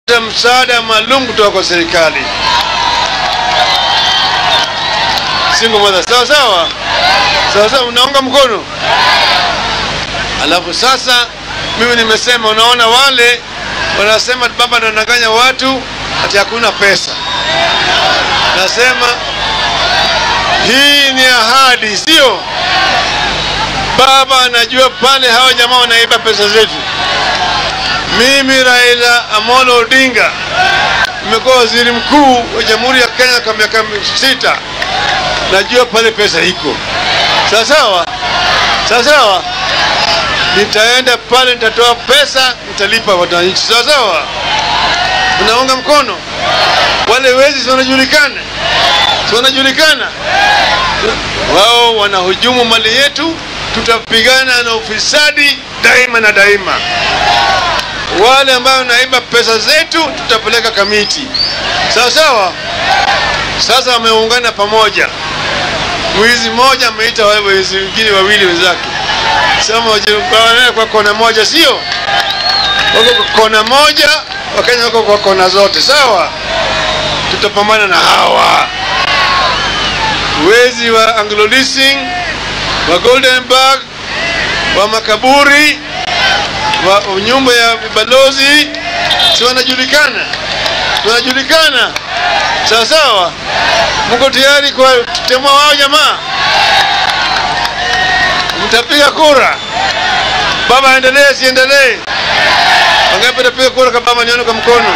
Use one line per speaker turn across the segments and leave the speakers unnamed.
msaada maalum kutoka kwa serikali. Single mother, sawa sawa sawa sawa, unaunga mkono. Alafu sasa mimi nimesema, unaona wale wanasema baba anadanganya watu ati hakuna pesa. Nasema hii ni ahadi, sio? Baba anajua pale hawa jamaa wanaiba pesa zetu. Mimi Raila Amolo Odinga nimekuwa waziri mkuu wa Jamhuri ya Kenya kwa miaka sita, najua pale pesa iko sawa sawa sawa sawa. Nitaenda pale, nitatoa pesa, nitalipa wananchi sawa sawa. Unaunga mkono? Wale wezi si wanajulikana, si wanajulikana, wao wanahujumu mali yetu. Tutapigana na ufisadi daima na daima. Wale ambao wanaiba pesa zetu tutapeleka kamiti, sawa sawa. Sasa wameungana pamoja, mwizi mmoja ameita wale wezi wengine wawili wenzake, sema wajiungane kwa kona moja, sio wako kwa kona moja, Wakenya wako kwa kona zote, sawa. Tutapambana na hawa wezi wa Anglo Leasing, wa Goldenberg, wa makaburi wa nyumba ya balozi, si wanajulikana, wanajulikana sawa sawa. Mko tayari kwa kutemua wao jamaa? Mtapiga kura? Baba aendelee, siendelee? Wangapi tapiga kura kwa baba? Nione kwa mkono.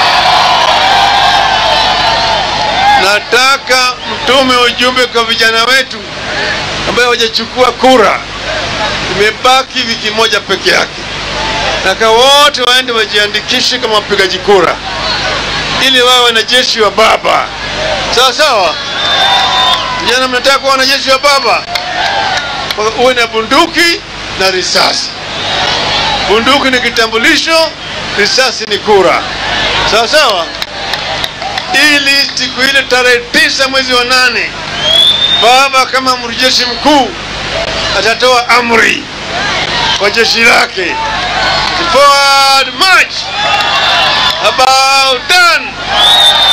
Nataka mtume ujumbe kwa vijana wetu ambayo hawajachukua kura, imebaki wiki moja peke yake. Nataka wote waende wajiandikishe kama wapigaji kura ili wawe wanajeshi wa baba, sawa sawa. Vijana, mnataka kuwa wanajeshi wa baba, uwe na bunduki na risasi. Bunduki ni kitambulisho, risasi ni kura, sawa sawa, ili siku ile tarehe tisa mwezi wa nane baba kama amiri jeshi mkuu atatoa amri kwa jeshi lake, forward march, about done